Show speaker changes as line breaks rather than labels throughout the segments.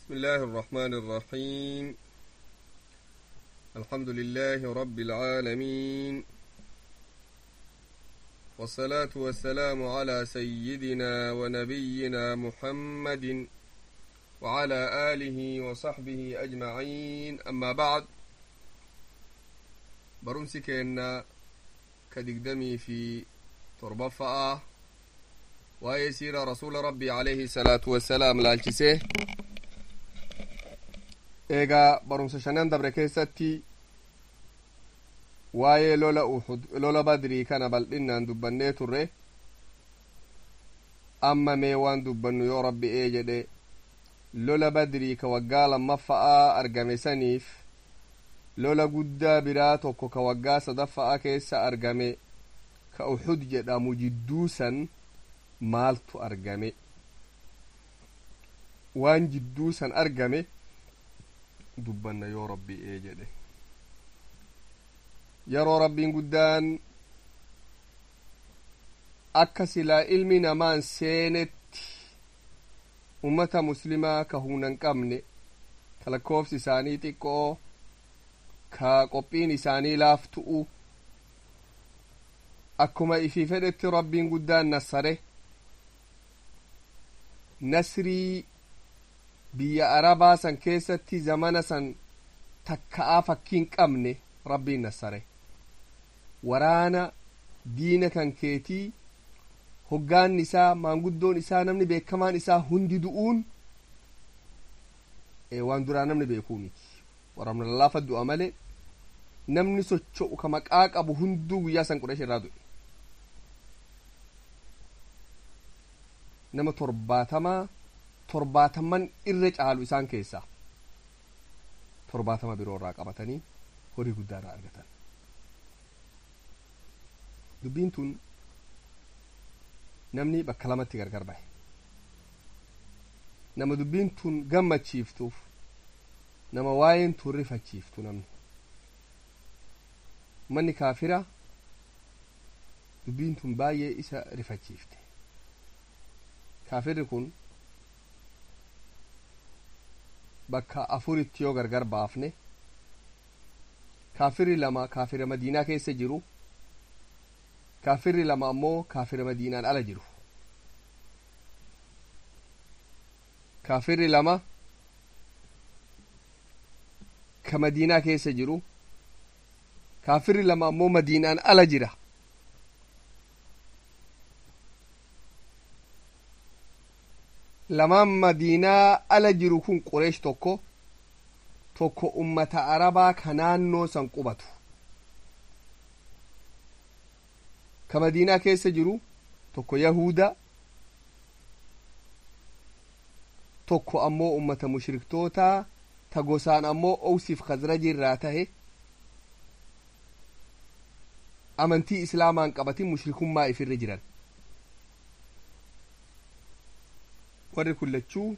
بسم الله الرحمن الرحيم الحمد لله رب العالمين والصلاة والسلام على سيدنا ونبينا محمد وعلى آله وصحبه أجمعين أما بعد برمسكنا كدقدمي في تربفأة waa'ee siira rasuula rabbii alayhi salaatu wassalaam laalchisee eegaa barumsa shanan dabre keessatti waa'ee lola uhud lola badrii kana bal'innaan dubbannee turre amma mee waan dubbannu yoo rabbi ee jedhe lola badrii ka waggaa lammaffa'aa argame saniif lola guddaa biraa tokko ka waggaa sadaffa'aa keessa argame ka uhud jedhamu jidduu san maaltu argame waan jidduu san argame dubbanna yoo rabbii ee jedhe yeroo rabbiin guddaan akka silaa ilmi namaan seenetti ummata muslimaa ka humna hin qabne ka lakkoofsi isaanii xiqqoo ka qophiin isaanii laaftu'u akkuma ifii fedhetti rabbiin guddaan nassare nasrii biyya arabaa san keessatti zamana san takka'aa fakkiin qabne rabbiin nassare waraana diina kan keetii hoggaan isaa maanguddoon isaa namni beekamaan isaa hundi du'uun waan duraa namni beekuu miti waraabna lallaafa du'a malee namni socho'u ka maqaa qabu hunduu guyyaa san qurash irraa du'e nama torbaatamaa torbaataman irra caalu isaan keessaa torbaatama biroo irraa qabatanii horii guddaa irraa argatan dubbiin tun namni bakka lamatti gargar bahe nama dubbiin tun gammachiiftuuf nama waa'een tun rifachiiftu namni manni kaafira dubbiin tun baay'ee isa rifachiifte kaafirri kun bakka afuritti yoo gargar baafne kaafirri lama kaafira madiinaa keessa jiru kaafirri lama ammoo kaafira madiinaan ala jiru kaafirri lama ka madiinaa keessa jiru kaafirri lama ammoo madiinaan ala jira lamaan madiinaa ala jiru kun qureesh tokko tokko ummata arabaa ka naannoo san qubatu ka madiinaa keessa jiru tokko yahuda tokko ammoo ummata mushriktootaa ta gosaan ammoo owsiif khazraji irraa tahe amantii islaamaan qabatin mushrikummaa ifirra jiran warri kun lachuu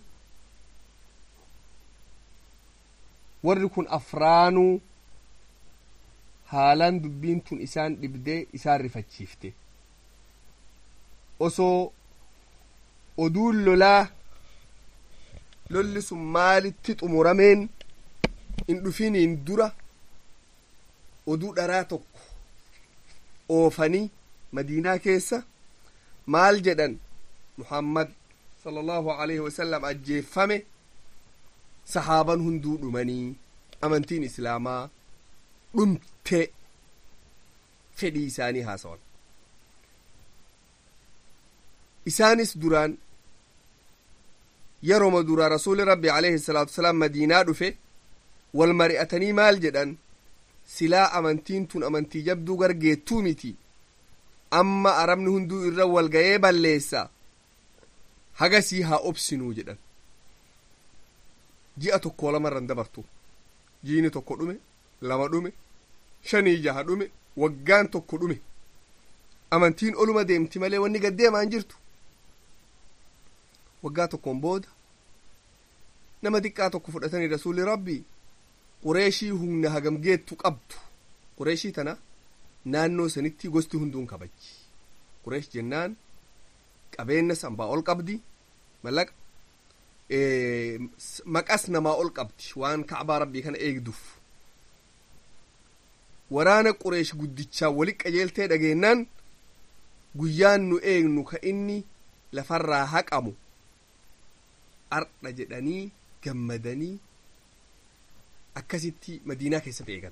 warri kun afraanuu haalaan dubbiin tun isaan dhibdee isaan rifachiifte osoo oduun lolaa lolli sun maalitti xumurameen in dhufiniin dura oduu dharaa tokko oofanii madiinaa keessa maal jedhan muhammad sala allahu alayhi wasalam ajjeeffame sahaaban hunduu dhumanii amantiin islaamaa dhumte fedhii isaanii haasawan isaanis duraan yeroma duraa rasuli rabbi alayhi salaatu wasalaam madiinaa dhufe wal mari'atanii maal jedhan silaa amantiin tun amantii jabduu gargeettuu miti amma arabni hunduu irra wal ga'ee balleessa hagasii haa obsinuu jedhan ji'a tokko lamarran dabartu jiini tokko dhume lama dhume shanii jaha dhume waggaan tokko dhume amantiin oluma deemti malee wanni gaddeemaa hin jirtu waggaa tokkoon booda nama xiqqaa tokko fudhatanii rasuulli rabbii qureeshii humna hagam geettu qabdu qureeshii tana naannoo sanitti gosti hunduun kabajji qureesh jennaan qabeenya sanbaa ol qabdi mallaqa maqas namaa ol qabdi waan kacbaa rabbii kana eegduuf waraana qureesh guddichaa wali qajeeltee dhageennaan guyyaan nu eegnu ka inni lafarraa haqamu ardha jedhanii gammadanii akkasitti madiinaa keessatti eegan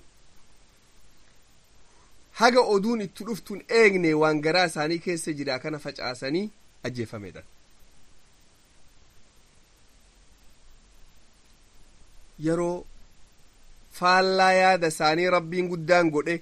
haga oduun itti dhuftuun eegne waan garaa isaanii keessa jira kana facaasanii ajjeefamedha yeroo faallaa yaada isaanii rabbiin guddaan godhe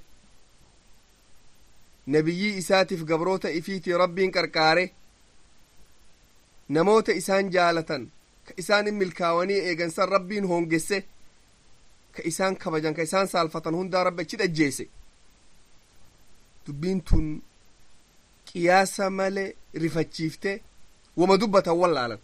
nabiyyii isaatiif gabroota ifiitii rabbiin qarqaare namoota isaan jaalatan ka isaan in milkaawanii eegansan rabbiin hoongesse ka isaan kabajan ka isaan saalfatan hundaa rabbi achi dhajjeese dubbiin tun qiyaasa male rifachiifte wama dubbatan wallaalan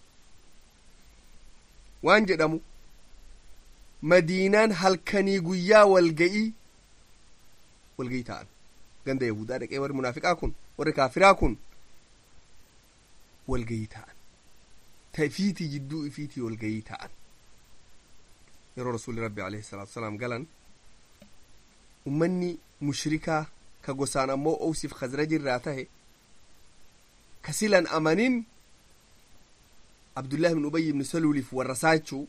waan jedhamu madiinaan halkanii guyyaa walga'ii walga'ii ta'an ganda yahudaa dhaqee warri munaafiqaa kun warri kaafiraa kun walga'ii ta'an ta ifiitii jidduu ifiitii walga'ii ta'an yeroo rasuulli rabbi alayhi salaatu wasalaam galan ummanni mushrikaa ka gosaan ammoo owsiif khazraj irraa tahe ka silan amanin abdullahi ibn ubay ibn saluuliif warra saachuu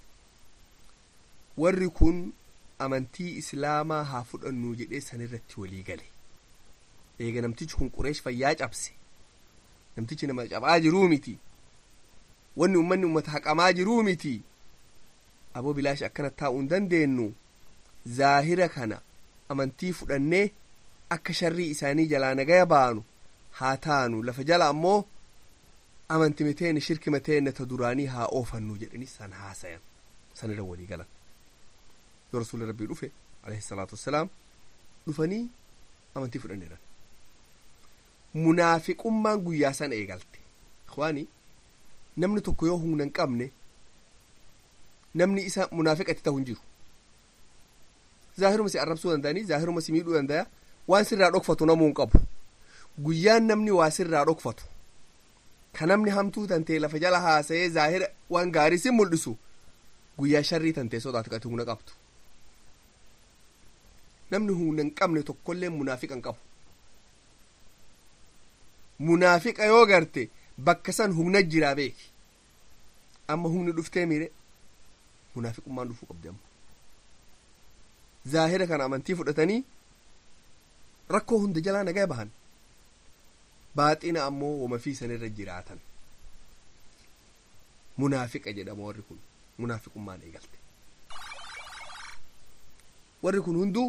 warri kun amantii islaamaa haa fudhannu jedhee san irratti walii gale eega namtichi kun qureesh fayyaa cabse namtichi nama cabaa jiruu miti wanni ummanni ummata haqamaa jiruu miti aboo bilaash akkana taa'uu hin dandeenyu zaahira kana amantii fudhannee akka sharrii isaanii jalaa nagaya baanu haa taanu lafa jala ammoo amanti miteenne shirki miteenne ta duraanii haa oofannu jedhanii san haasayan san irra walii galan yoo rasuulli rabbii dhufe alayhi salaatu wassalaam dhufanii amantii fudhanneedhan munaafiqummaan guyyaa sana eegalte ikhwaani namni tokko yoo humna hin qabne namni isa munaafiqatti ta'u hin jiru zaahiruma si arrabsuu danda'anii zaahiruma si miidhuu danda'a waan sirraa dhokfatu namuu hin qabu guyyaan namni waa sirraa dhokfatu ka namni hamtuu tantee lafa jala haasa'ee zaahira waan gaarii si mul'isu guyyaa sharrii tantee sodaatu qati humna qabdu namni humna hin qabne tokkollee munaafiqa hin qabu munaafiqa yoo garte bakka san humna jiraa beeki amma humni dhuftee mire munaafiqummaan dhufuu qabdi amma zaahira kana amantii fudhatanii rakkoo hunda jalaa nagaa bahan baaxina ammoo wama fi sanirra jiraatan munaafiqa jedhama warri kun munaafiqummaan eegalte warri kun hunduu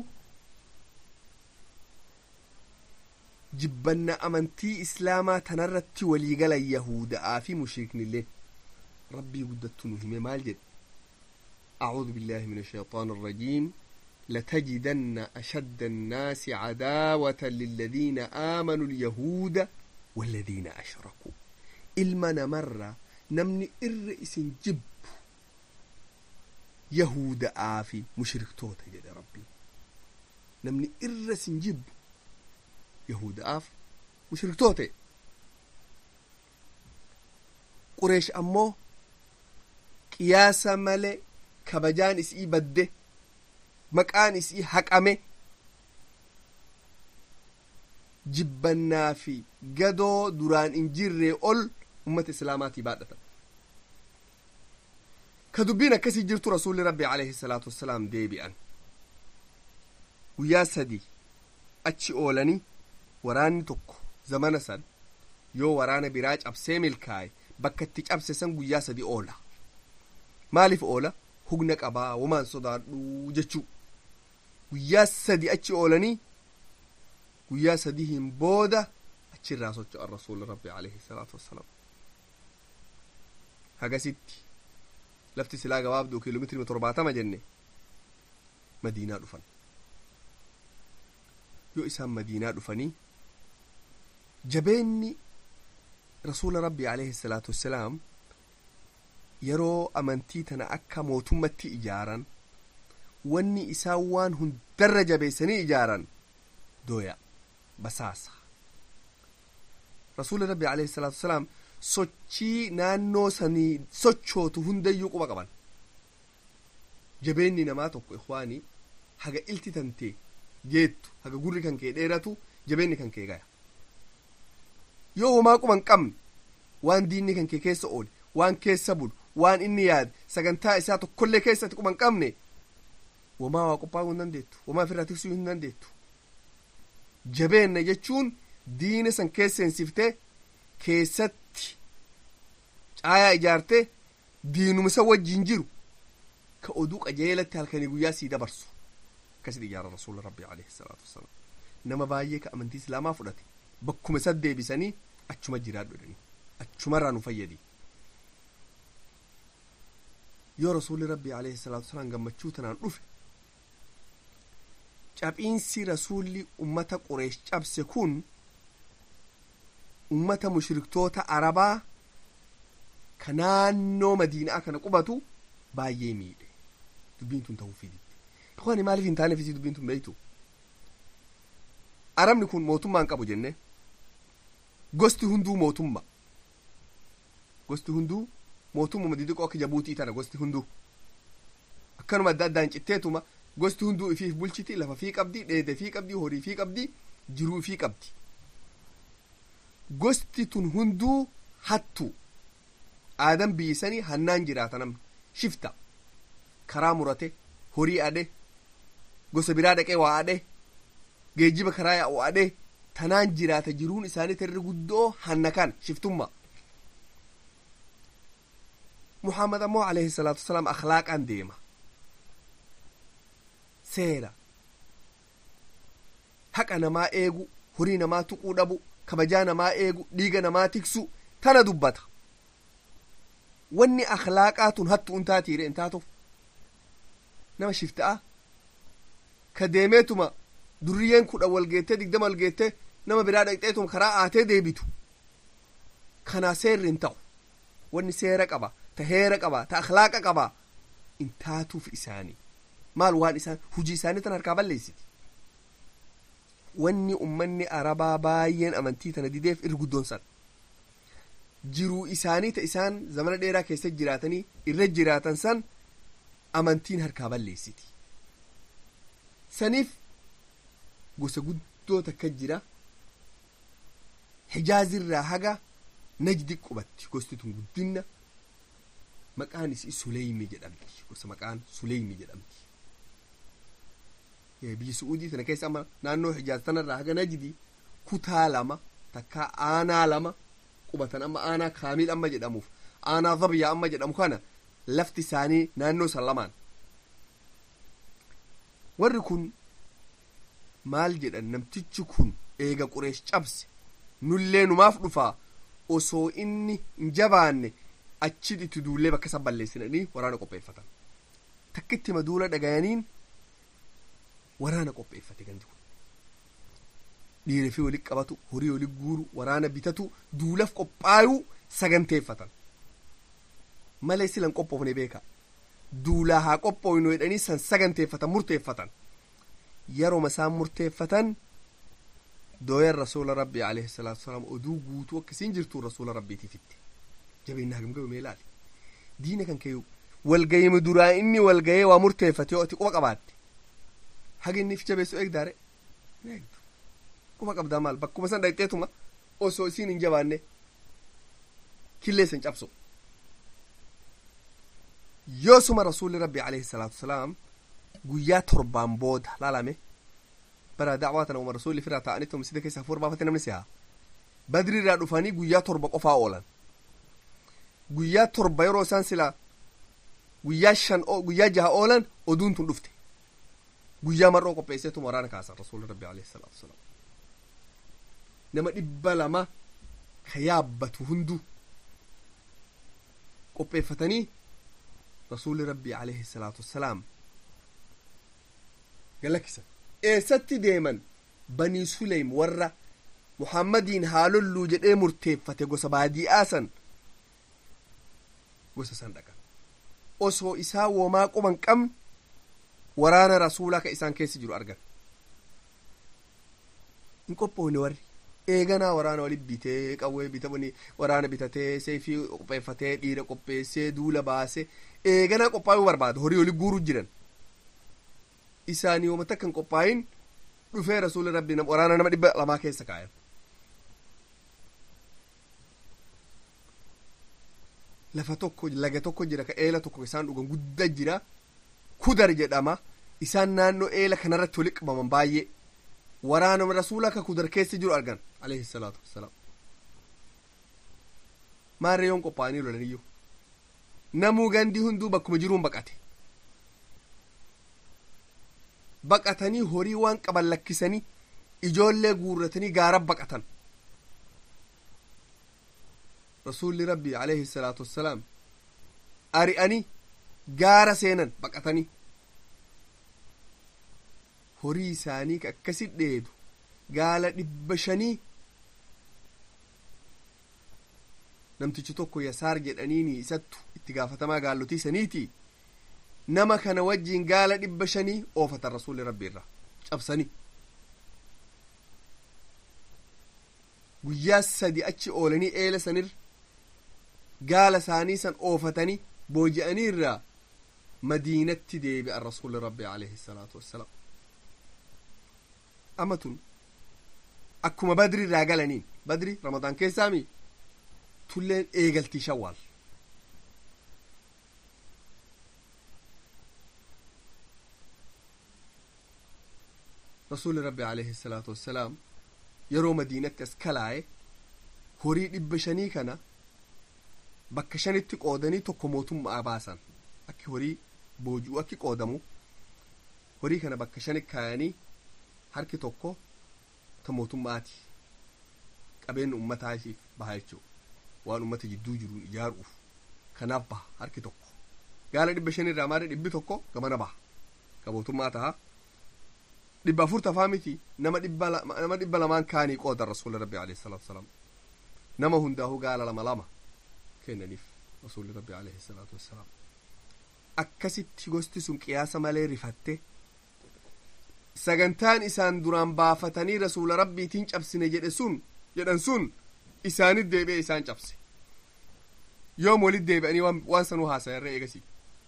jibbanna amantii islaamaa tanarratti waliigalan yahuda'aa fi mushriiknillee rabbii guddattu nu hime maal jedhe أعوذ بالله من الشيطان الرجيم لتجدن أشد الناس عداوة للذين آمنوا اليهود والذين أشركوا إلمنا مرة نمني إرئيس جب يهود آفي مشرك توتا جد ربي نمني إرئيس جب يهود آف مشرك توتا قريش أمو قياس ملئ kabajaan isii badde maqaan isii haqame jibbannaa fi gadoo duraan hin jirree ol ummata islaamaatii baadhatan ka dubbiin akkasii jirtu rasuulli rabbi alayhi salaatu wassalaam deebi'an guyyaa sadii achi oolanii waraanni tokko zamana san yoo waraana biraa cabsee milkaaye bakka itti cabse san guyyaa sadii oola maaliif oola hugna qabaa wamaan sodaadhu jechuu guyyaa sadi achi oolanii guyyaa sadihin booda achirraa socho'an rasuula rabbi alayhi salaatu wassalaam hagasitti lafti silaa gabaabduu kiiloomeetirii torbaatama jenne madiinaa dhufan yoo isaan madiinaa dhufanii jabeenni rasuula rabbi alayhi salaatu wassalaam yeroo amantii tana akka mootummatti ijaaran wanni isaan waan hundarra jabeessanii ijaaran dooya basaasa rasuuli rabbi alayhi salaatu wasalaam sochii naannoo sanii sochootu hundayyuu quba qaban jabeenni namaa tokko ikwaanii haga ilti tantee geettu haga gurri kan kee dheeratu jabeenni kan kee gaya yoo homaa quba hin qabne waan diinni kan kee keessa oole waan keessa bulu waan inni yaade sagantaa isaa tokkollee keessatti quba hin qabne wamaa waa qophaa'uu hin dandeettu wamaa ofirraa tiksuu hin dandeettu jabeenna jechuun diina san keessa seensiftee keessatti caayaa ijaartee diinumsa wajjin jiru ka oduu qajeelatti halkanii guyyaa sii dabarsu akkasitti ijaara rasuula rabbii alayhi salaatu wasalaam nama baay'ee ka amantii islaamaa fudhate bakkuma isa deebisanii achuma jiraadhu jedhanii achumarraa nu fayyadi yoo rasuulli rabbii alayhi salaatu wasalaam gammachuu tanaan dhufe caphiinsi rasuulli ummata qureesh cabse kun ummata mushriktoota arabaa ka naannoo madiinaa kana qubatu baay'ee miidhe dubbiin tun ta'uu fiditti ikhwaani maaliif hin taaneef isii dubbiin tun beeytu arabni kun mootummaan qabu jenne gosti hunduu mootumma gosti hunduu mootummaa didiqoo akka jabuutii tana gosti hunduu akkanuma adda addaan citteetuma gosti hunduu ifiif bulchiti lafa fii qabdi dheede fii qabdi horii fii qabdi jiruu fii qabdi gosti tun hunduu hattu aadan biyyisanii hannaan jiraata namni shifta karaa murate horii adhe gosa biraa dhaqee waa adhe geejjiba karaa yaa'u adhe tanaan jiraata jiruun isaanii tarri guddoo hanna kan shiftumma muhammad ammoo alayhi salaatu wasalaam akhlaaqaan deema seera haqa namaa eegu horii namaa tuquu dhabu kabajaa namaa eegu dhiiga namaa tiksu tana dubbata wanni akhlaaqaa tun hattu un taatiire in taatuuf nama shifta'a ka deemeetuma durriyyeen kudha wal geettee digdama wal geettee nama biraa dhaqxeetuma karaa aatee deebitu kanaa seerri hin ta'u wanni seera qaba ta heera qaba ta akhlaaqa qaba in taatuuf isaanii maal waan isaan hujii isaanii tan harkaa balleessiti wanni ummanni arabaa baay'een amantii tana dideef irra guddoon san jiruu isaanii ta isaan zamana dheeraa keessa jiraatanii irra jiraatan san amantiin harkaa balleessiti saniif gosa guddoo takka jira hijaazirraa haga najdi qubatti gosti tun guddinna maqaan isii suleymi jedhamti gosa maqaan suleymi jedhamti biyyi su'uudii tana keessa amma naannoo hijaaz tanarraa haga najdi kutaa lama takka aanaa lama qubatan amma aanaa kaamiil amma jedhamuuf aanaa zabyaa amma jedhamu kana lafti isaanii naannoo san lamaan warri kun maal jedhan namtichi kun eega qureesh cabse nullee numaaf dhufaa osoo inni hin jabaanne achi itti duullee bakka san balleessinanii waraana qopheeffatan takkitti maduula dhagayaniin waraana qopheeffate gandi kun dhiira fi walitti qabatu horii walitti guuru waraana bitatu duulaf qophaayuu saganteeffatan malee silan qophoofne beeka duulaa haa qophoofnu jedhanii san saganteeffatan murteeffatan yeroo isaan murteeffatan dooyan rasuula rabbii alayhi salaatu wasalaam oduu guutuu akkasiin jirtu rasuula rabbiitiif itti jabeenya hagam gabe mee ilaali diina kan kee walgayime duraa inni walgayee waa murteeffate yoo ati quba qabaatte haga inni if jabeessu eegdaare eegdu quba qabdaa maal bakkuma san dhaqxeetuma osoo isiin hin jabaanne killee san cabsu yoosuma rasuulli rabbi alayhi salaatu wasalaam guyyaa torbaan booda laalame bara dacwaa tana uma rasuulli firaa ta'anitti masjida keessa hafuura baafate namni si'a badri irraa dhufanii guyyaa torba qofaa oolan guyyaa torba yeroo isaan sila guyyaa shan guyyaa jaha oolan oduun tun dhufte guyyaa mar'oo qopheesseetuma waraana kaasan rasuulli rabbi alayhi salaatu wasalaam nama dhibba lama ka yaabbatu hunduu qopheeffatanii rasuulli rabbii alayhi salaatu wassalaam galakkisan eessatti deeman banii suleym warra muhammadiin haalolluu jedhee murteeffate gosa baadi'aa san gosa san dhaqan osoo isaa womaa quban qabne waraana rasuulaa ka isaan keessa jiru argan hin qophoofne warri eeganaa waraana walit bitee qawwee bitamani waraana bitatee seefii qopheeffatee dhiira qopheessee duula baase eeganaa qophaa'uu barbaada horii oli guuruu jiran isaanii wama takka hin qophaayin dhufee rasuuli rabbi waraana nama dhibba lamaa keessa kaayan lafa tokko laga tokko jira ka eela tokko isaan dhugan guddaa jira kudar jedhama isaan naannoo eela kanarratti wali qabaman baay'ee waraana rasuula ka kudar keessa jiru argan alayhi salaatu wassalaam maarree yoon qophaa'anii lolaniyyuu namuu gandii hunduu bakkuma jiruun baqate baqatanii horii waan qaban lakkisanii ijoollee guurratanii gaara baqatan rasuulli rabbii alayhi salaatu wassalaam ari'anii gaara seenan baqatanii horii isaanii ka akkasi dheedu gaala dhibba shanii namtichi tokko yasaar jedhaniini isattu itti gaafatamaa gaallotii saniiti nama kana wajjiin gaala dhibba shanii oofatan rasuulli rabbi irra cabsanii guyyaa sadi achi oolanii eela sanir gaala isaanii san oofatanii booji'anii irraa madiinatti deebi'an rasuulli rabbi alayhi salaatu wassalaam amma tun akkuma badri irraa galaniin badri ramadaan keessaami tulleen eegaltii shawwaal rasuulli rabbi alayhi salaatu wassalaam yeroo madiinatti as kalaaye horii dhibba shanii kana bakka shanitti qoodanii tokko mootummaa baasan akki horii booji'u akki qoodamu horii kana bakka shani kaayanii harki tokko ta mootummaati qabeenya ummataa ishiif baha jechuu waan ummata jidduu jiruun ijaaruuf kanaaf baha harki tokko gaala dhibba shan irraa maali dhibbi tokko gamana baha ka mootummaa taha dhibba afur tafaa miti nama dhibba lamaan kaanii qoodan rasuulli rabbi alayhi salaatu wasalaam nama hundaahuu gaala lama lama kennaniif rasuulli rabbi alayhi salaatu wassalaam akkasitti gosti sun qiyaasa malee rifatte sagantaan isaan duraan baafatanii rasuula rabbiitiin cabsine jedhe sun jedhan sun isaanit deebi'e isaan cabse yoom walit deebi'anii waan sanuu haasayarra eegasi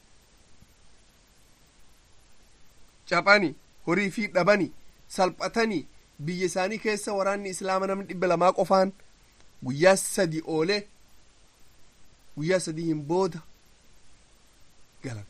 caphani horii fi dhabani salphatanii biyya isaanii keessa waraanni islaama namni dhibba lamaa qofaan guyyaa sadi oolee guyyaa sadiin booda galan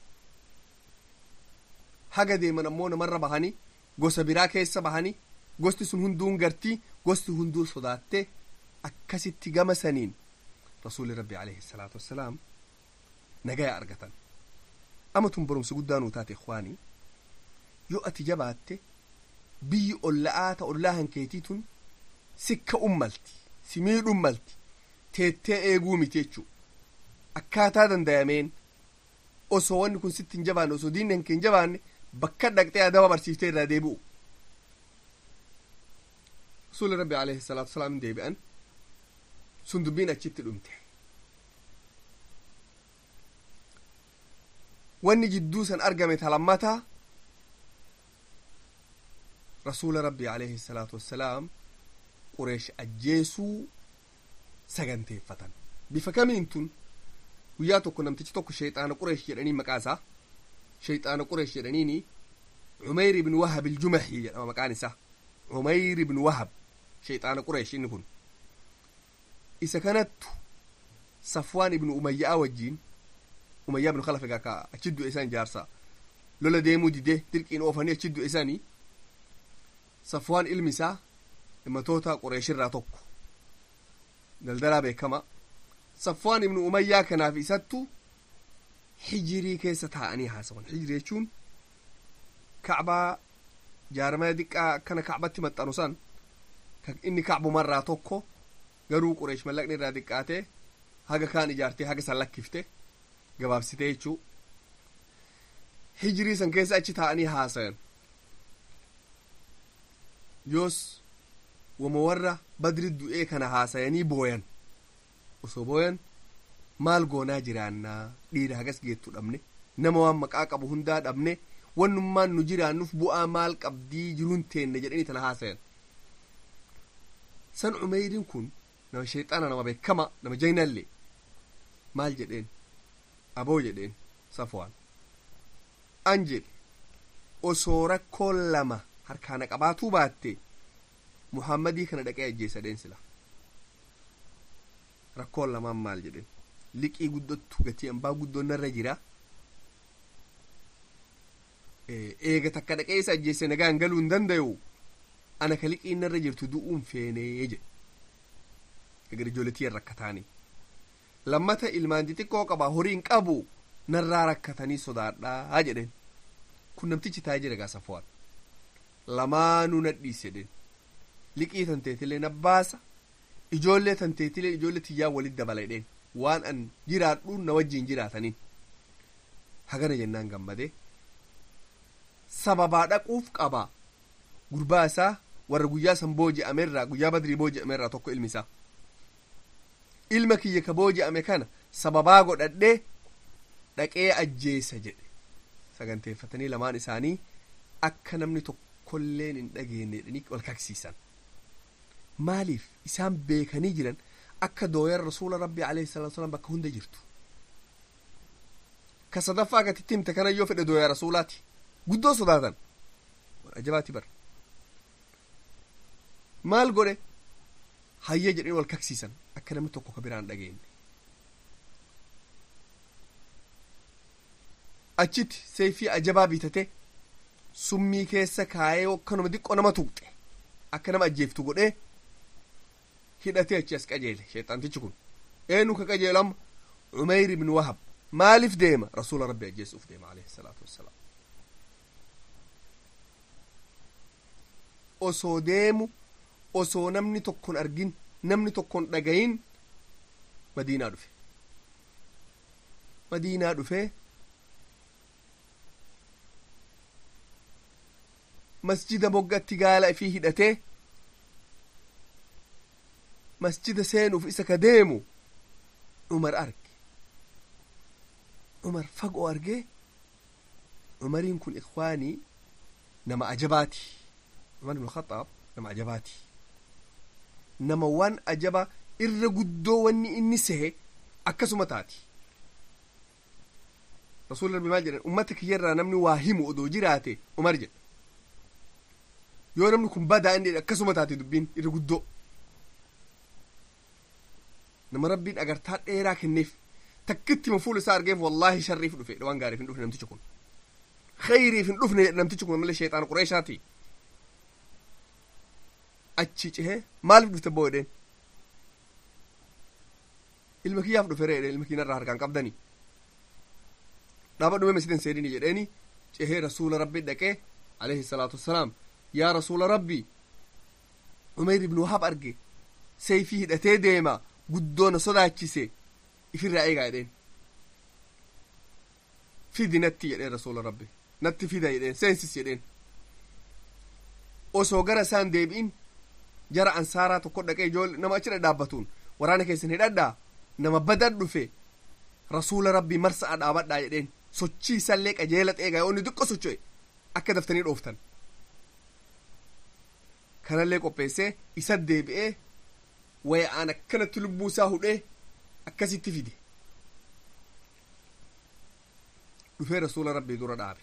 haga deeman ammoo namarra bahanii gosa biraa keessa bahanii gosti sun hunduun gartii gosti hunduu sodaattee akkasitti gama saniin rasuulli rabbi alayhi salaatu wassalaam nagaya argatan ama tun barumsa guddaa nuu taate ikwaanii yoo ati jabaatte biyyi olla'aa ta ollaa hankeetii tun sikka ummalti si miidhummalti teettee eeguu miti jechuu akkaataa dandayameen osoo wanni kun sitti hin jabaanne osoo diinni hanke hin jabaanne bakka dhaqxee adaba barsiiftee irraa deebi'u rasuuli rabbi alayhi salaatu wasalaam deebi'an sun dubbiin achitti dhumte wanni jidduu san argame talammataa rasuula rabbi alayhi salaatu wassalaam qureesh ajjeesuu saganteeffatan bifa kamiin tun guyyaa tokko namtichi tokko shayxaana qureesh jedhanii maqaa isaa shayxaana qureesh jedhaniini cumeyr ibn wahab iljumaxii jedhama maqaan isaa cumeyr ibn wahab shayxaana qureesh inni kun isa kanattu safwaan ibnu umayyaa wajjiin umayyaa ibnu khalaf egaa ka achi du'e isaan jaarsa lola deemuu didee dirqiin oofanii achi du'e isaanii safwaan ilmi isaa himatoota qureeshirraa tokko daldalaa beekama safwaan ibnu umayyaa kanaaf isattu hijirii keessa taa'anii haasawan hijirii jechuun kacbaa jaarmaya diqqaa akkana kacbatti maxxanu san inni kacbumarraa tokko garuu qureesh mallaqni irraa diqqaatee haga kaan ijaartee haga san lakkifte gabaabsitee jechuu hijirii san keessa achi taa'anii haasayan yoos wama warra badri du'ee kana haasayanii booyan osoo booyan maal goonaa jiraannaa dhiira hagas geettu dhabne nama waan maqaa qabu hundaa dhabne wannummaan nu jiraannuuf bu'aa maal qabdii jiruun teenne jedhanii tana haasayan san umeyriin kun nama shayxaana nama beekama nama jaynallee maal jedheen aboo jedheen safwaan an jedhe osoo rakkoon lama harkaana qabaatuu baatte muhammadii kana dhaqee ajjeesadheen sila rakkoon lamaan maal jedhen liqii guddottu gatii ambaa guddoon narra jira eega takka dhaqee isa ajjeesse nagaan galuu hin dandayu ana ka liqiin narra jirtu du'uun feenee jedhe egar ijoolletiyyan rakkataanii lammata ilmaan xixiqqoo qaba horiin qabu narraa rakkatanii sodaadhaa jedhen kun namtichi taa'ee jira gaa safwaan lamaanuu nadhiis jedhen liqii tanteetilee nabbaasa ijoollee tanteetilee ijoollee tiyyaa walit dabala jedheen waan an jiraadhu na wajjiin jiraataniin hagana jennaan gammadee sababaa dhaquuf qaba gurbaa isaa warra guyyaa san booji'amerraa guyyaa badrii booji'amerraa tokko ilmi isaa ilma kiyya ka booji'ame kana sababaa godhadhee dhaqee ajjeesa jedhe saganteeffatanii lamaan isaanii akka namni tokkolleen hin dhageenye jedhanii wal kaksiisan maaliif isaan beekanii jiran akka dooyan rasuula rabbii alayhi salaatu wasalam bakka hunda jirtu ka sadaffaa gatitti himte kana yoo fedhe dooya rasuulaati guddoo sodaatan waan ajabaati bar maal godhe hayya jedhanii wal kaksiisan akka namni tokko ka biraan dhageenye achitti seefii ajabaa bitate summii keessa kaayee akkanuma xiqqoo nama tuqxe akka nama ajjeeftu godhee hidhatee achi as qajeele sheexantichi kun eenyu ka qajeelama umeyr ibn wahab maaliif deema rasuula rabbi ajjeesuuf deema alayhi salaatu wassalaam osoo deemu osoo namni tokkon argin namni tokkon dhagayin madiinaa dhufe madiinaa dhufee masjida moggatti gaala ifii hidhatee masjida seenuuf isa ka deemu umar arge umar fagoo argee umariin kun ikwaanii nama ajabaati umar ibn khaxaab nama ajabaati nama waan ajaba irra guddoo wanni inni sehe akkasuma taati rasuulli rabbi maal jedhan ummata kiyyarraa namni waa himu odoo jiraate umar jedha yoo namni kun badaa inni akkasuma taate dubbiin irra guddoo nama rabbiin agartaa dheeraa kenneef takkitti ma fuula isaa argeef wallaahi sharriif dhufe waan gaariif hin dhufne namtichi kun khayriif hin dhufne namtichi kun malee sheexaan qureeshaati achi cehee maaliif dhufte boo jedheen ilma kiyyaaf dhufe ree ilma kiyyarraa harkaan qabdanii dhaaba dhume masjida seenini jedheeni cehee rasuula rabbi dhaqee alayhi salaatu wassalaam yaa rasuula rabbi umeyr ibnu wahab arge seeyfii hidhatee deema guddoona sodaachise ifirraa eegaa jedheen fidi natti jedheen rasuula rabbi natti fida jedheen seensis jedheen osoo gara isaan deebi'in jara ansaaraa tokko dhaqee ijoollee nama achi dhadhaabbatuun waraana keessan hidhadhaa nama badan dhufe rasuula rabbii marsa'a dhaabadhaa jedheen sochii isallee qajeela xeegaa yoo inni xiqqo socho'e akka daftanii dhooftan kanallee qopheessee isa deebi'ee waya'aan akkanatti lubbuu isaa hudhee akkasitti fide dhufee rasuula rabbii dura dhaabe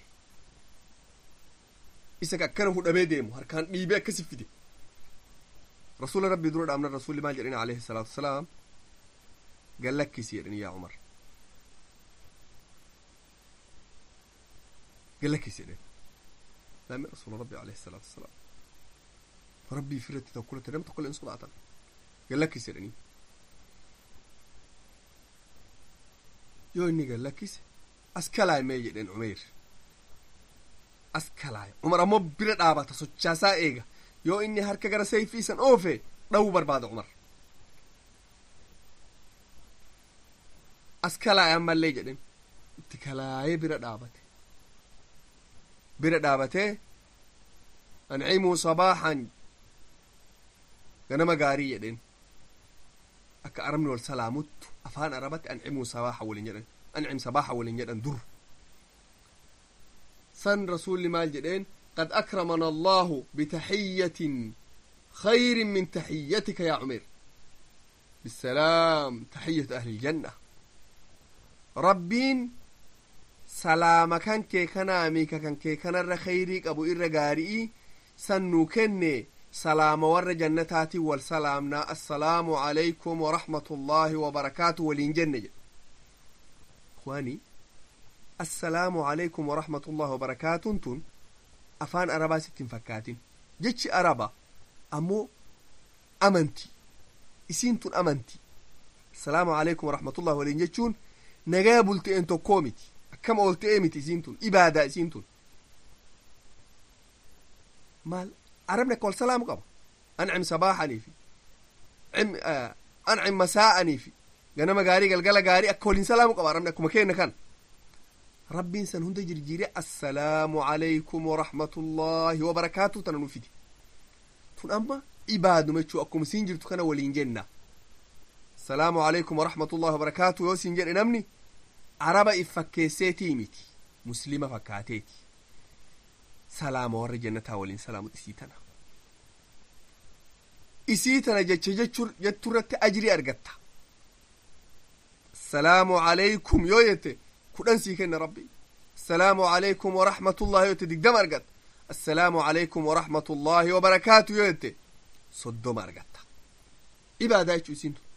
isa ka akkana hudhamee deemu harkaan dhiibee akkasi fide rasuula rabbii dura dhaabnan rasuulli maal jedhani alayhi salaatu wasalaam gallakkisi jedhani yaa umar gallakkisi jedhen laame rasuula rabbii alayhi salaatu wasalaam rabbii firratti tokkolatti nam tokko illee hin sodaatan gallakkis jedhanii yoo inni gallakkise as kalaay mee jedheen umeyr as kalaay umar ammoo bira dhaabata sochaasaa eega yoo inni harka gara seeyfii isan oofe dhawuu barbaada umar as kalaay ammallee jedhen itti kalaayee bira dhaabate bira dhaabatee ancimuu sabaaxan ganama gaarii jedheen akka arabni wal salaamuttu afaan arabatti ancimuu sabaaxa waliin jedhan ancim sabaaxa waliin jedhan dur san rasuulli maal jedheen qad akramana allahu bitaxiyyatin خير من تحيتك يا عمير بالسلام تحية أهل الجنة ربين سلام كان كي كان أميكا كان كي كان الر خيريك أبو إر غارئي سنو كني سلام ور جنتاتي والسلامنا السلام عليكم ورحمة الله وبركاته والإنجنة إخواني السلام عليكم ورحمة الله وبركاته تن أفان أربا ستين فكاتين جتش أربا أمو أمنتي isiin tun amanti assalaamu alaikum warahmatullah waliin jechuun nagaa bulte'een tokkoo miti akkama ol ta'ee miti isiin tun ibaadaa isiin tun maal arabni akka wal salaamu qaba ancim sabaaxanii fi ancim masaa'anii fi ganama gaarii galgala gaarii akka waliin salaamu qaba arabni akkuma keenna kan rabbiin san hunda jirjiire assalaamu alaikum warahmatullahi wabarakaatu tana nu fidi tun amma ibaaduma jechuu akkuma siin jirtu kana waliin jenna assalaamu alaikum warahmatullahi wabarakaatu yoo siin jedhe namni araba if fakkeesseetii miti muslima fakkaateeti salaama warra jannataa waliin salaamu isii tana isii tana jecha jetturratti ajrii argatta assalaamu alaikum yoo jette kudhan sii kenna rabbi assalaamu alaikum warahmatullahi yoo jette digdama argatta assalaamu alaikum warahmatullahi wabarakaatu yoo jette soddoma argatta ibaadaa jechuu isiin tun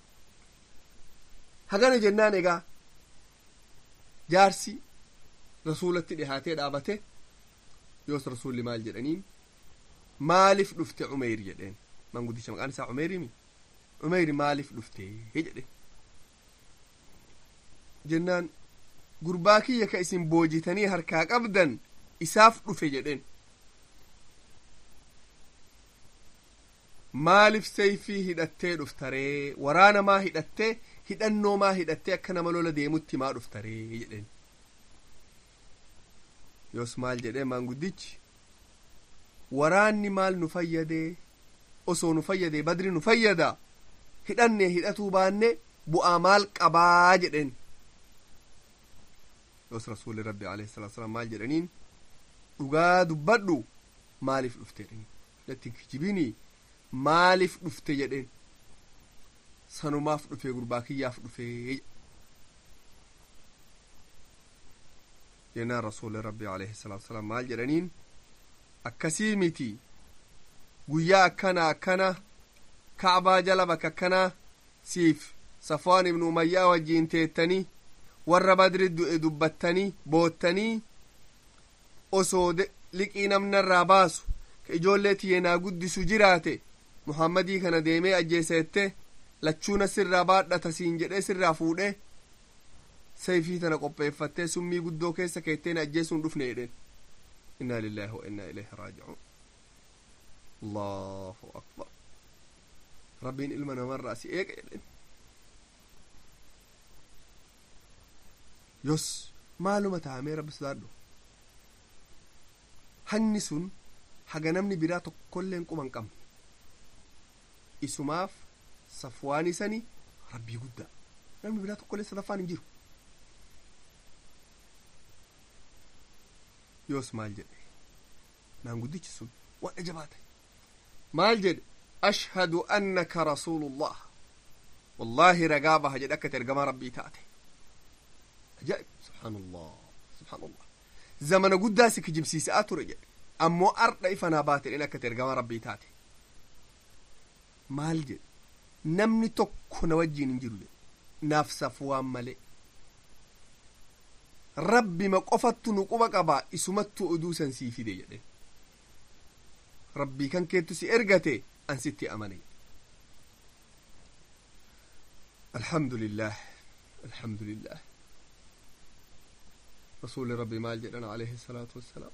hagana jennaan egaa jaarsi rasuulatti dhihaatee dhaabate yoos rasuulli maal jedhaniin maaliif dhufte umeyr jedheen manguddicha maqaan isaa umeyrimi umeyri maaliif dhufte jedhe jennaan gurbaa kiyya ka isin boojitanii harkaa qabdan isaaf dhufe jedheen maaliif sayfii hidhattee dhuftaree waraana maa hidhattee hidhannoo maa hidhattee akka nama lola deemutti maa dhuftaree jedheen yoos maal jedhee maanguddichi waraanni maal nu fayyadee osoo nu fayyadee badri nu fayyada hidhanne hidhatuu baanne bu'aa maal qabaa jedheen yoos rasuuli rabbi alayhi salatu wasalaam maal jedhaniin dhugaa dubbadhu maaliif dhufte jedhaniin latti kijibinii maaliif dhufte jedheen sanumaaf dhufe gurbaa kiyyaaf dhufe jennaan rasuuli rabbi alayhi salatu wasalaam maal jedhaniin akkasii miti guyyaa akkana akkana kacbaa jala bakka akkanaa siif safwaan ibnu umayyaa wajjiin teettanii warra badri du'e dubbattanii boottanii osoo liqii namnarraa baasu ka ijoollee tiyyenaa guddisu jiraate muhammadii kana deemee ajjeesette lachuuna sirraa baadhata siin jedhee sirraa fuudhee sayfii tana qopheeffattee summii guddoo keessa keetteen ajjeesuun dhufne jedheen inna lillahi wa inna ilayhi raaji'uun allahu akbar rabbiin ilma namarraa si eega jedhen yos maaluma tahamee rabbi sodaadhu hanni sun haga namni biraa tokkolleen quba hin qabne isumaaf safwaan isani rabbii guddaa namni biraa tokkollee sadaffaan hin jiru yoos maal jedhe maanguddichi sun waan ajabaate maal jedhe ashhadu annaka rasuulullah wallaahi ragaa baha jedhe akkati ergamaa rabbii taate ajaa'ib subhaanallah subhaanallah zamana guddaa si kijibsiisaa ture jedhe ammoo ardha ifanaa baate dhen akkati ergamaa rabbii taate maal jedhe namni tokko na wajjiin hin jiru jedhe naaf safwaan malee rabbima qofattu nu quba qabaa isumattu oduu san sii fide jedhe rabbii kan keettu si ergate an sitti amane alhamdu lillah alhamdu lillah rasuli rabbi maal jedhan alayhi salaatu wassalaam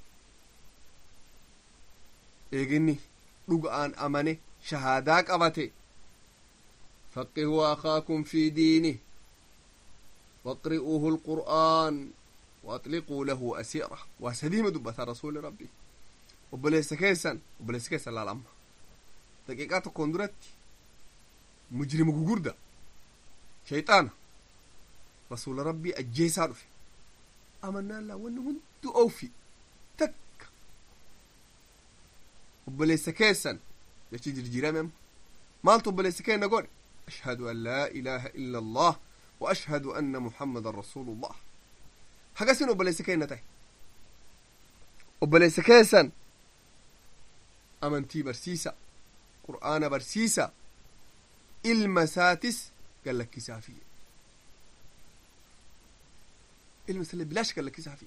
eeginni dhuga'aan amane shahaadaa qabate فقهوا أخاكم في دينه واقرئوه القرآن وأطلقوا له أسيرة وسليم دبة رسول ربي وبليس كيسا وبليس كيسا لا لما دقيقات كوندرت مجرم غوغردا شيطان رسول ربي أجيسا رفي أمنا الله وأنه هندو أوفي تك وبليس كيسا jechi jirjiirame maaltu obboleessi keenna godhe ashhadu an laa ilaaha illa allah wa ashhadu anna muhammadan rasuulullah hagasin obboleessi keenna ta'e obboleessa keessan amantii barsiisa qur'aana barsiisa ilma isaatis gallakkisaafi ilma isaallee bilaash gallakkisaafi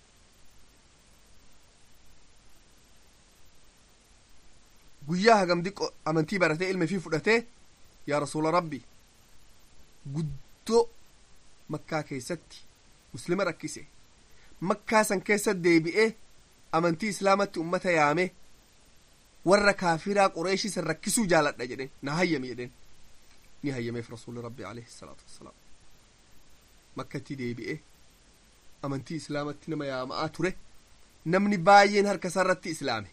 guyyaa hagam diqqo amantii baratee ilma ifii fudhatee yaa rasuula rabbi guddoo makkaa keessatti muslima rakkise makkaa san keessa deebi'ee amantii islaamatti ummata yaame warra kaafiraa qureeshii san rakkisuu jaaladha jedhen na hayyami jedhen ni hayyameef rasuuli rabbi alayhi salaatu wassalaam makkatti deebi'ee amantii islaamatti nama yaama'aa ture namni baay'een harka isaarratti islaame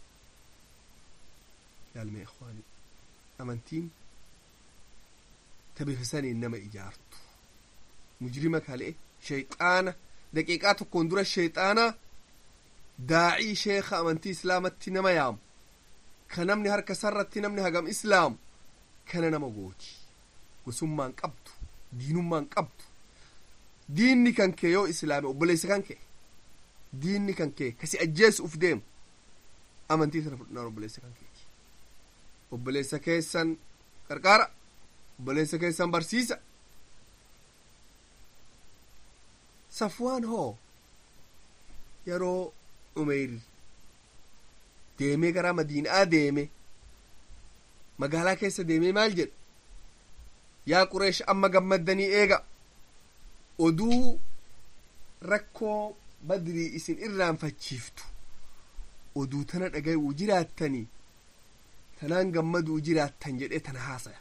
yaalmee ikhwaanii amantiin tabifisaniin nama ijaartu mujrima kale'e shayxaana daqiiqaa tokkoon dura shayxaana daacii sheeka amantii islaamatti nama yaamu ka namni harka sarratti namni hagam islaamu kana nama gooti gosummaan qabdu diinummaan qabdu diinni kan kee yoo islaame obboleessa kan kee diinni kan kee kasi ajjeesu uf deemu amantii sana fudhinaan obboleessa kan keeti obboleessa keessan qarqaara obboleessa keessan barsiisa safwaan hoo yeroo umeyr deemee gara madiinaa deeme magaalaa keessa deemee maal jedhe yaa qureesh amma gammaddanii eega oduu rakkoo badrii isin irraanfachiiftu oduu tana dhagayuu jiraattanii tanaan gammaduu jiraattan jedhee tana haasaya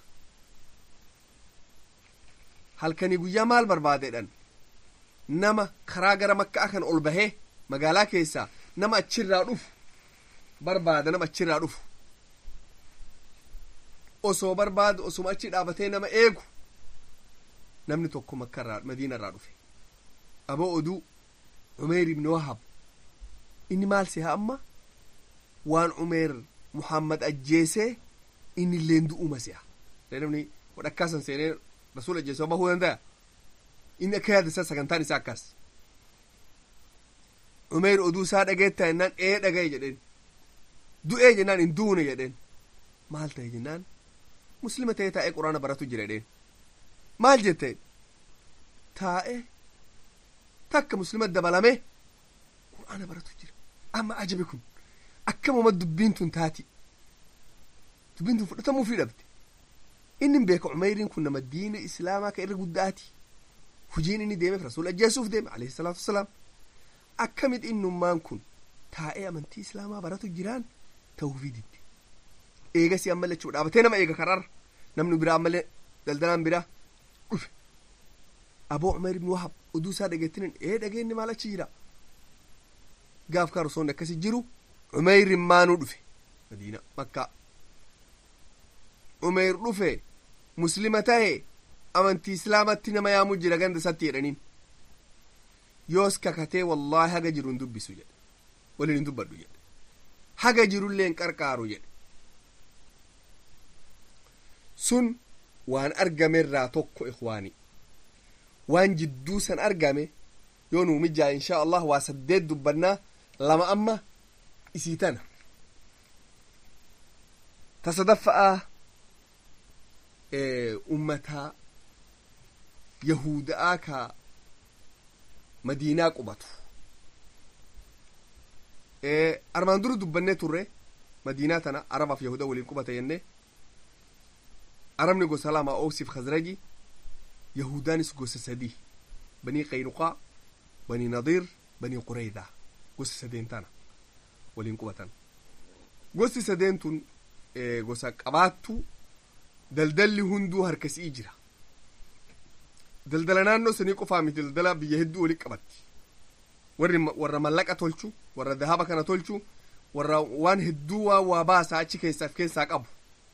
halkanii guyyaa maal barbaadedhan nama karaa gara makkaa kan ol bahee magaalaa keessaa nama achirraa dhufu barbaada nama achirraa dhufu osoo barbaadu osuma achi dhaabatee nama eegu namni tokko makkarraa madiinarraa dhufe aboo oduu umeer ibni wahab inni maal seha amma waan umeer muhammad ajjeesee inni illeen du'uma seha namni wadhakkaasan seenee rasul ajjeesee bahuu danda'a inni akka yaada isaa sagantaan isaa akkas umeer oduu isaa dhageetta jennaan ee dhagaye jedheen du'ee jennaan hin duune jedheen maal ta'e jennaan muslima ta'ee taa'ee quraana baratu jira jedheen maal jette taa'ee takka muslima dabalame quraana baratu jira amma ajabe kun akkamuma dubbiin tun taati dubbiin tun fudhatamuufii dhabde inni beeka umeyriin kun nama diina islaamaa ka irra guddaati hujiin inni deemeef rasuul ajjeesuuf deeme alayhi salaatu wasalaam akkamit innummaan kun taa'ee amantii islaamaa baratu jiraan ta'uufii didde eegasii ammallee jechuu dhaabatee nama eega karaarra namni biraa ammallee daldalaan biraa dhufe aboo umeer ibn wahab oduu isaa dhageettinin ee dhageenni maal achi jira gaaf kaa rosoonni akkasi jiru umeyrin maanuu dhufe madiina makkaa umeyr dhufe muslima ta'e amantii islaamatti nama yaamuu jira ganda isatti jedhaniin yoos kakatee wallaahi haga jiru hin dubbisu jedhe waliin hin dubbadhu jedhe haga jirullee hin qarqaaru jedhe sun waan argamerraa tokko ikwaani waan jidduu san argame yoo nuu mijaa inshaa allah waa saddeet dubbannaa lama amma isii tana ta sadaffa'aa ummataa yahuda'aa ka madiinaa qubatu armaan dura dubbannee turre madiinaa tana arabaaf yahuda waliin qubata jenne arabni gosa lama oosiif khazraji yahudaanis gosa sadii banii qaynuqaa banii nadiir banii qureydaa gosa sadeen tana waliin qubatan gosti sadeen tun gosa qabaattu daldalli hunduu harkasii jira daldala naannoo sanii qofaa miti daldala biyya hedduu walitti qabatti warri warra mallaqa tolchu warra dahaba kana tolchu warra waan hedduu waan waa baasaa achi keessaaf keessaa qabu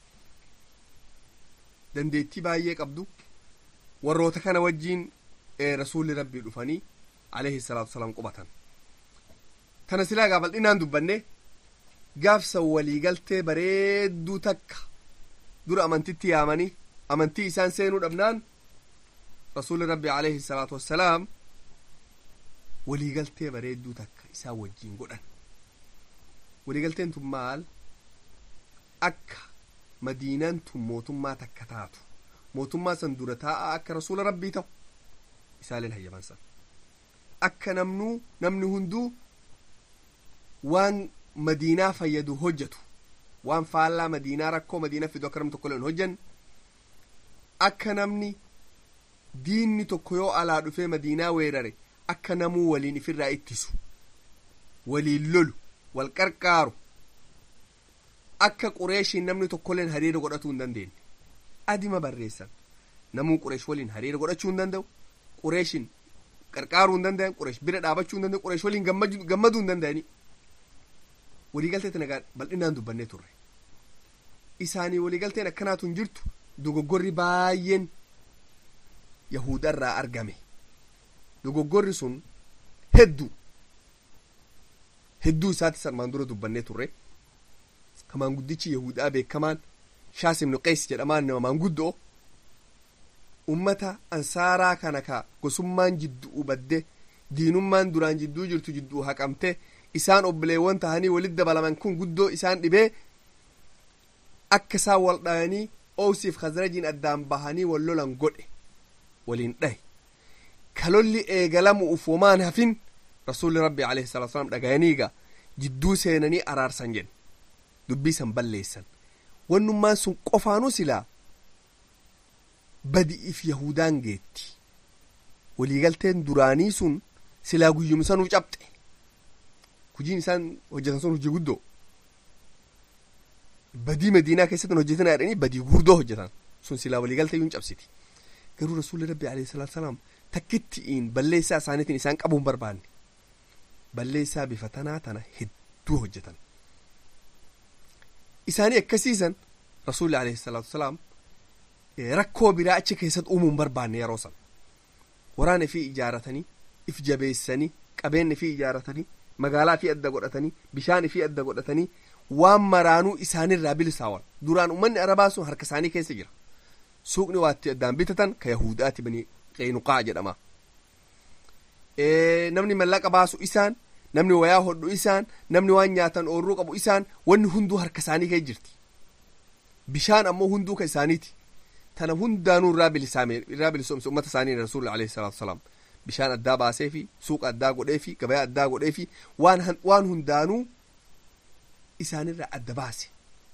dandeettii baay'ee qabdu warroota kana wajjiin rasuulli rabbii dhufanii alayhi salaatu wasalaam qubatan tana silaa gaa bal'inaan dubbanne gaafsan waliigaltee bareedduu takka dura amantitti yaamanii amantii isaan seenuu dhabnaan rasuuli rabbi alayhi salaatu wassalaam waliigaltee bareedduu takka isaan wajjiin godhan waliigalteen tun maal akka madiinaan tun mootummaa takka taatu mootummaa san dura taa'aa akka rasuula rabbii ta'u isaaleen hayyaman san akka namnuu namni hunduu waan madiinaa fayyadu hojjetu waan faallaa madiinaa rakkoo madiinaa fidu akka namni tokko hin hojjanne akka namni diinni tokko yoo alaa dhufee madiinaa weerare akka namuu waliin ifirraa ittisu waliin lolu wal qarqaaru akka qureeshiin namni tokkolleen hariira godhatuu hin dandeenye adima barreessan namuu qureesh waliin hariira godhachuu hin danda'u qureeshin qarqaaruu hin danda'an qureesh bira dhaabachuu hin danda'u qureesh waliin gammaduu hin danda'ani waliigaltee tana bal'inaan dubbannee turre isaanii waliigalteen akkanaatu hin jirtu dogoggorri baay'een yahudarraa argame dogoggorri sun hedduu hedduu isaatti sarmaan dura dubbannee turre ka maanguddichi yahudaa beekamaan shaas ibnu qeys jedhamaan nama maanguddoo ummata ansaaraa kana ka gosummaan jidduu badde diinummaan duraan jidduu jirtu jidduu haqamte isaan obboleewwan tahanii walit dabalaman kun guddoo isaan dhibee akka isaan wal dhayanii oowsiif khazrajiin addaan bahanii wal lolan godhe waliin dhahe kalolli eegalamu ufumaan hafin rasuulli rabbi alayhi salatu wasalam dhagayaniiga jidduu seenanii araarsan jedhe dubbii san balleessan wannummaan sun qofaanuu silaa badi'if yahudaan geetti waliigalteen duraanii sun silaa guyyumsanuu cabxe kujiin isaan hojjetan sun hojii guddoo badii madiinaa keessatti hojjetan jedhanii badii guddoo hojjetan sun silaa waliigaltee yuun cabsiti garuu rasuulli rabbi alayhi salaatu salaam takkitti'iin balleessaa isaaniitiin isaan qabuu hin barbaanne balleessaa bifa tanaa tana hedduu hojjetan isaanii akkasiisan rasuulli alayhi salaatu salaam rakkoo biraa achi keessatti uumuu hin barbaanne yeroo san waraana fi ijaaratanii if jabeessanii qabeenya fi ijaaratanii magaalaa fi adda godhatanii bishaan fi adda godhatanii waan maraanuu isaanirraa bilisaawan duraan ummanni arabaa sun harka isaanii keessa jira suuqni waatti addaan bitatan ka yahudaati bani qeynuqaa jedhama namni mallaqa baasu isaan namni wayaa hodhu isaan namni waan nyaatan oorruu qabu isaan wanni hunduu harka isaanii keessa jirti bishaan ammoo hunduu ka isaaniiti tana hundaanuu irraa bilisaame irraa bilisoomse ummata isaanii rasuulli alayhi salaatu wasalaam bishaan addaa baasee fi suuqa addaa godhee fi gabayaa addaa godhee fi waan waan hundaanuu isaanirraa adda baase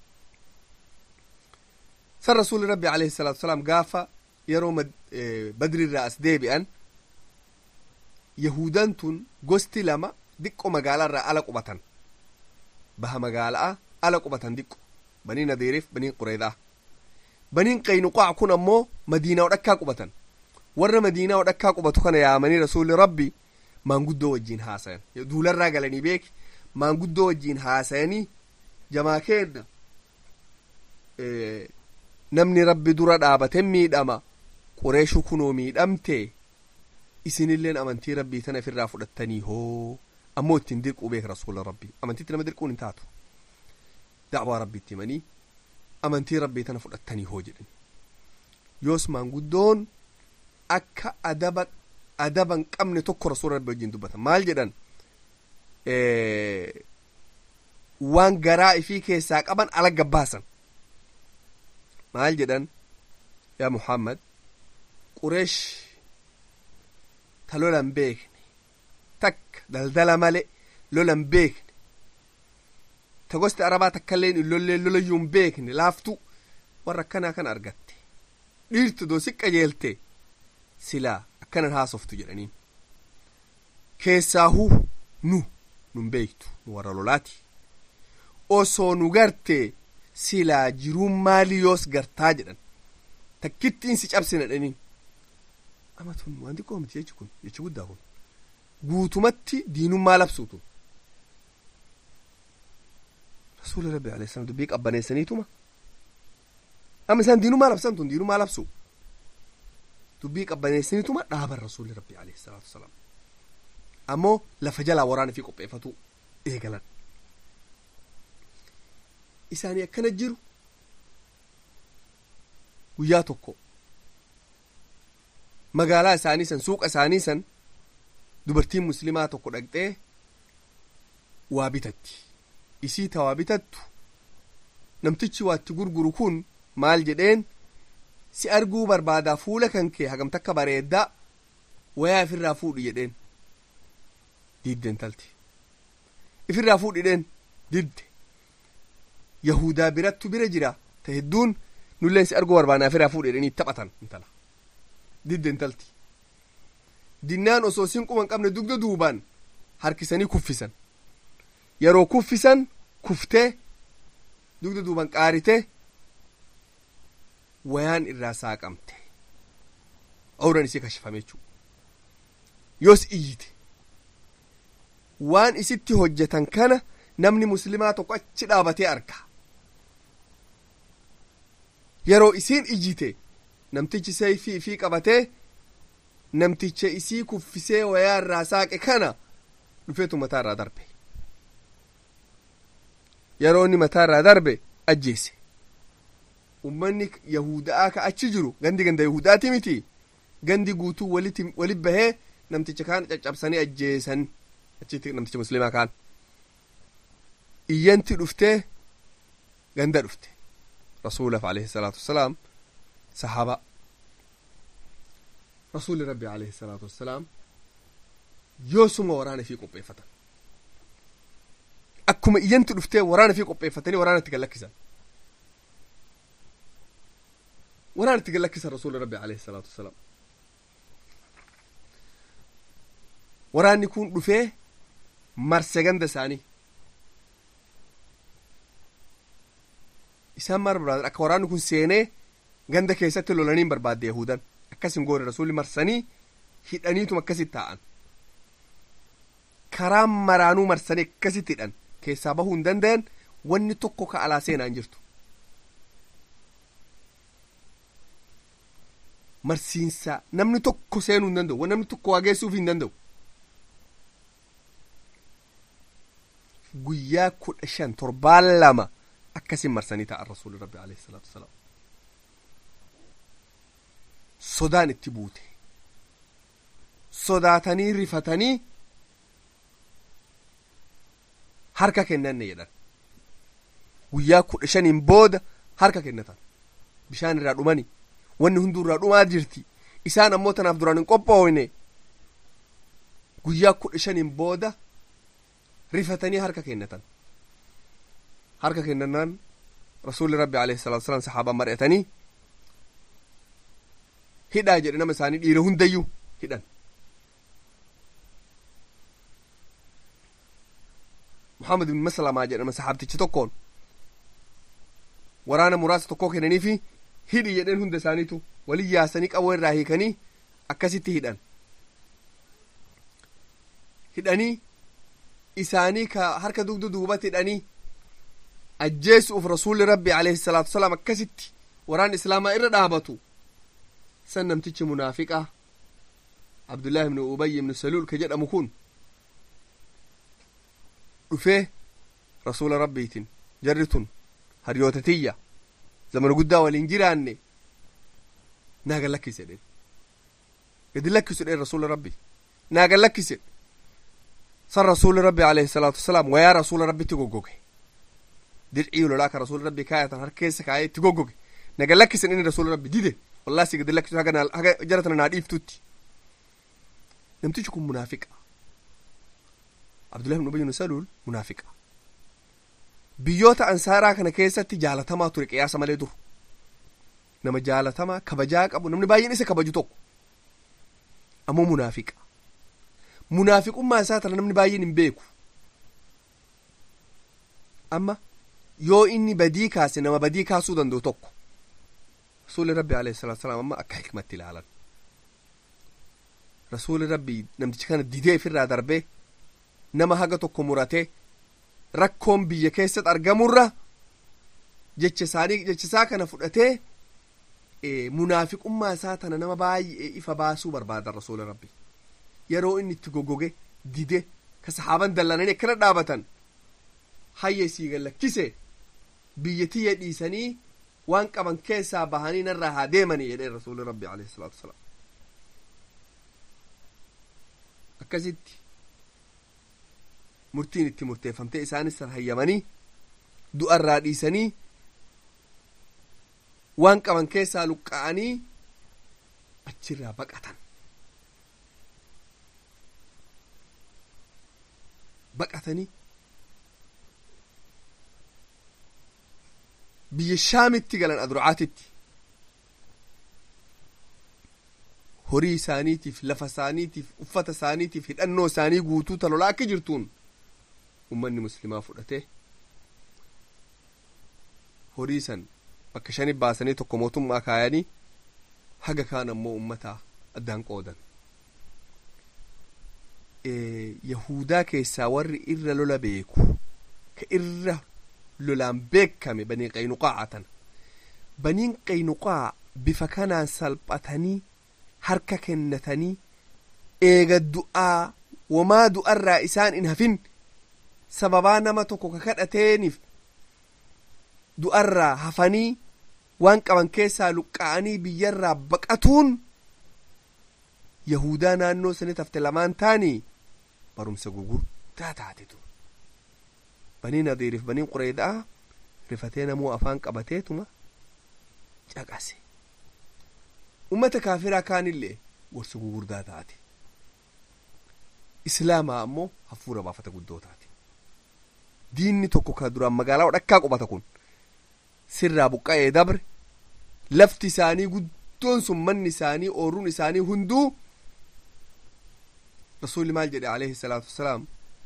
san rasuulli rabbi alayhi salaatu wasalaam gaafa yeroo badriirraa as deebi'an yahudan tun gosti lama diqqo magaalaarraa ala qubatan baha magaalaa ala qubatan diqqo banii nadiiriif banii qureedaa baniin qaynuqaa kun ammoo madiinaa odhakkaa qubatan warra madiinaa odhakkaa qubatu kana yaamanii rasuulli rabbi maanguddoo wajjiin haasayan duularraa galanii beeki maanguddoo wajjiin haasayanii jamaa keenna namni rabbi dura dhaabate miidhama qureeshu kunoo miidhamte isinilleen amantii rabbii tana ofirraa fudhattanii hoo ammoo ittiin dirquu beeka rasuula rabbii amantiitti nama dirquun hin taatu dacwaa rabbiitti himanii amantii rabbii tana fudhattanii hoo jedhan yoos maanguddoon akka adaba adaba hin qabne tokko rasuula rabbi wajjin dubbatan maal jedhan waan garaa ifii keessaa qaban ala gabbaasan maal jedhan yaa muhammad qureesh ta lolan beekne takka daldala male lolan beekne ta gosti arabaa takkailleen hin lollee lolayyuu hin beekne laaftu warra akkanaa kan argatte dhiirtu doo si qajeelte silaa akkanan haasoftu jedhaniin keessaahuu nu nun beektu nu warra lolaati osoo nu garte silaa jiruun maalii yoos gartaa jedhan takkittiin si cabsina dhaniin ama tun waan xiqqoo miti jechi kun jechi guddaa kun guutumatti diinummaa labsuutu rasuula rabbi alayhi salaam dubbii qabbaneessaniituma amma isaan diinummaa labsan tun diinummaa labsu dubbii qabbaneessaniituma dhaaban rasuulli rabbi alayhi salaatu wasalaam ammoo lafa jalaa waraana fi qopheeffatu eegalan isaanii akkana jiru guyyaa tokko magaalaa isaanii san suuqa isaanii san dubartiin muslimaa tokko dhaqxee waa bitatti isii ta waa bitattu namtichi waatti gurguru kun maal jedheen si arguu barbaadaa fuula kan kee hagam takka bareeddaa wayaa ifirraa fuudhi jedheen didde intalti ifirraa fuudhidheen didde yahudaa birattu bira jira ta hedduun nulleen si arguu barbaanaa ifirraa fuudhidhanii taphatan intala didde intalti dinnaan osoo isin quban qabne dugda duubaan harkisanii kuffisan yeroo kuffisan kuftee dugda duuban qaarite wayaan irraa saaqamte awran isii kashifame jechuu yoos iyyite waan isitti hojjetan kana namni muslimaa tokko achi dhaabatee arga yeroo isiin ijjite namtichi sayfii ifii qabatee namticha isii kuffisee wayaa irraa saaqe kana dhufeetu mataa irraa darbe yeroo inni mataa irraa darbe ajjeese ummanni yahudaa ka achi jiru gandi ganda yahudaati miti gandi guutuu walitti walit bahee namticha kaan caccabsanii ajjeesan achitti namticha muslimaa kaan iyyanti dhuftee ganda dhufte rasuulaf alayhi salaatu wassalaam sahaba rasuuli rabbi alayhi salaatu wassalaam yoosuma waraana fi qopheeffatan akkuma iyyanti dhuftee waraana fi qopheeffatanii waraana itti gallakkisan waraana itti gallakkisan rasuuli rabbi alayhi salaatu wassalaam waraanni kun dhufee marse ganda isaanii isaan maal barbaadan akka waraanni kun seenee ganda keessatti lolaniin barbaadde yahudan akkas hin goone rasuulli marsanii hidhaniituma akkasit taa'an karaa maraanuu marsanii akkasitti hidhan keessaa bahuu hin danda'an wanni tokko ka alaa seenaa hin jirtu marsiinsa namni tokko seenuu hin danda'u namni tokko waa geessuuf hin danda'u guyyaa kudha shan torbaan lama akkasin marsanii ta'an rasuuli rabbi alayhi salaatu wasalaam sodaan itti buute sodaatanii rifatanii harka kennanne jedhan guyyaa kudha shaniin booda harka kennatan bishaan irraa dhumani wanni hunduu irraa dhumaa jirti isaan ammoo tanaaf duraan hin qophoofne guyyaa kudha shaniin booda rifatanii harka kennatan harka kennannaan rasuulli rabbi alayhi salaatu wasalaam sahaabaa mari'atanii hidhaa jedhe nama isaanii dhiira hundayyuu hidhan muhammad ibn maslamaa jedhama sahaabtichi tokkoon waraana muraasa tokkoo kennaniifi hidhi jedheen hunda isaaniitu walin yaasanii qawwee irraa hiikanii akkasitti hidhan hidhanii isaanii ka harka dugda duubatti hidhanii ajjeesuuf rasuulli rabbi alayhi salaatu wasalaam akkasitti waraan islaamaa irra dhaabatu san namtichi munaafiqa abdullaahi ibnu ubay ibnu saluul ka jedhamu kun dhufee rasuula rabbiitin jarri tun hariyoota tiyya zamana guddaa waliin jiraanne naa gad lakkise dhen gadi lakkisu dhen rasuula rabbi naa gad lakkise san rasuuli rabbi alayhi salaatu wasalaam wayaa rasuula rabbitti goggoge dircii lolaa ka rasuuli rabbi kaayatan har keessa kaayee itti goggoge na gad lakkisen inni rasuula rabbi dide wallahi si gadi lakkisu haga haga jara tana naa dhiiftutti namtichi kun munaafiqa abdullahi ibn ubay ibn saluul munaafiqa biyyoota ansaaraa kana keessatti jaalatamaa ture qiyaasa malee dur nama jaalatamaa kabajaa qabu namni baay'een isa kabaju tokko ammoo munaafiqa munaafiqummaa isaa tana namni baay'een hin beeku amma yoo inni badii kaase nama badii kaasuu danda'u tokko rasuuli rabbi alayhi salaatu salaam amma akka hikmatti ilaalan rasuuli rabbi namtichi kana didee ifirraa darbee nama haga tokko muratee rakkoon biyya keessatti argamurra jecha isaanii jecha isaa kana fudhatee munaafiqummaa isaa tana nama baay'ee ifa baasuu barbaada rasuula rabbi yeroo inni itti goggoge dide ka sahaaban dallananii akkana dhaabatan hayya isii gallakkise biyya tiyya dhiisanii waan qaban keessaa bahanii narraa haa deemanii jedheen rasuuli rabbi alayhi salaatu wasalaam akkasitti murtiin itti murteeffamtee isaanis hayyamanii du'arraa dhiisanii waan qaban keessaa luqqa'anii achirraa baqatan baqatanii biyya shaamitti galan adurcaatitti horii isaaniitiif lafa isaaniitiif uffata isaaniitiif hidhannoo isaanii guutuu talolaa akka jirtuun ummanni muslimaa fudhate horii san bakka shani baasanii tokko mootummaa kaayanii haga kaan ammoo ummataa addaan qoodan yahudaa keessaa warri irra lola beeku ka irra lolaan beekame banii qaynuqaa'a tana baniin qaynuqaa bifa kanaan salphatanii harka kennatanii eega du'aa wamaa du'arraa isaan hin hafin sababaa nama tokko ka kadhateeniif du'arraa hafanii waan qaban keessaa luqqa'anii biyyarraa baqatuun yahudaa naannoo sanii hafte lamaan taanii barumsa gugurdaa taate ture banii nadiiriif banii qureedaa rifatee namuu afaan qabateetuma caqase ummata kaafiraa kaanillee gorsa gugurdaa taate islaamaa ammoo hafuura baafata guddoo taate diinni tokko ka duraan magaalaa dhakkaa qubata kun sirraa buqqa'ee dabre lafti isaanii guddoon sun manni isaanii ooruun isaanii hunduu rasuulli maal jedhe alayhi salaatu wassalaam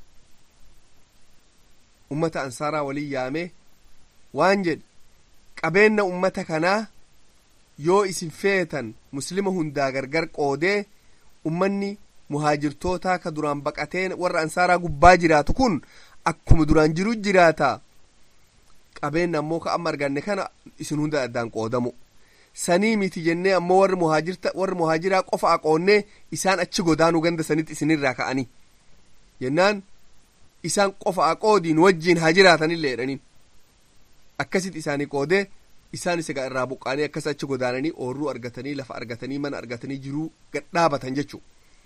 ummata ansaaraa waliin yaamee waan jedhe qabeenna ummata kanaa yoo isin feetan muslima hundaa gargar qoodee ummanni muhaajirtootaa ka duraan baqatee warra ansaaraa gubbaa jiraatu kun akkuma duraan jiru jiraata qabeenna ammoo ka amma arganne kana isin hunda addaan qoodamu sanii miti jennee ammoo warri muhaajirta warri muhaajiraa qofa aqoonnee isaan achi godaanuu ganda sanitti isinirraa ka'anii jennaan isaan qofa aqoodiin wajjiin haa jiraatanillee jedhaniin akkasitti isaanii qoodee isaan isa irraa buqqaanii akkas achi godaananii oorruu argatanii lafa argatanii mana argatanii jiruu gadhaabatan jechuu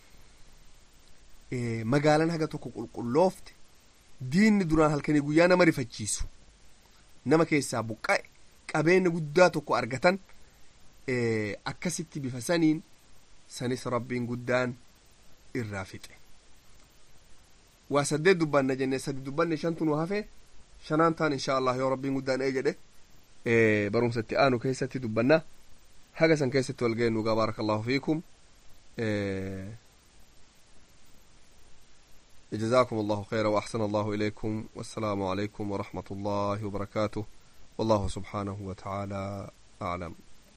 magaalaan haga tokko qulqulloofte diinni duraan halkanii guyyaa nama rifachiisu nama keessaa buqqa'e qabeenya guddaa tokko argatan akkasitti bifa saniin sanis rabbiin guddaan irraa fixe waa saddeet dubbanna jenne sadi dubbanne shantu nu hafe shanaan taan insha allah yoo rabbiin guddaan ee jedhe barumsa itti aanu keessatti dubbanna haga san keessatti wal geennu gaa baaraka allahu fiikum جزاكم الله خيرا وأحسن الله إليكم والسلام عليكم ورحمة الله وبركاته والله سبحانه وتعالى أعلم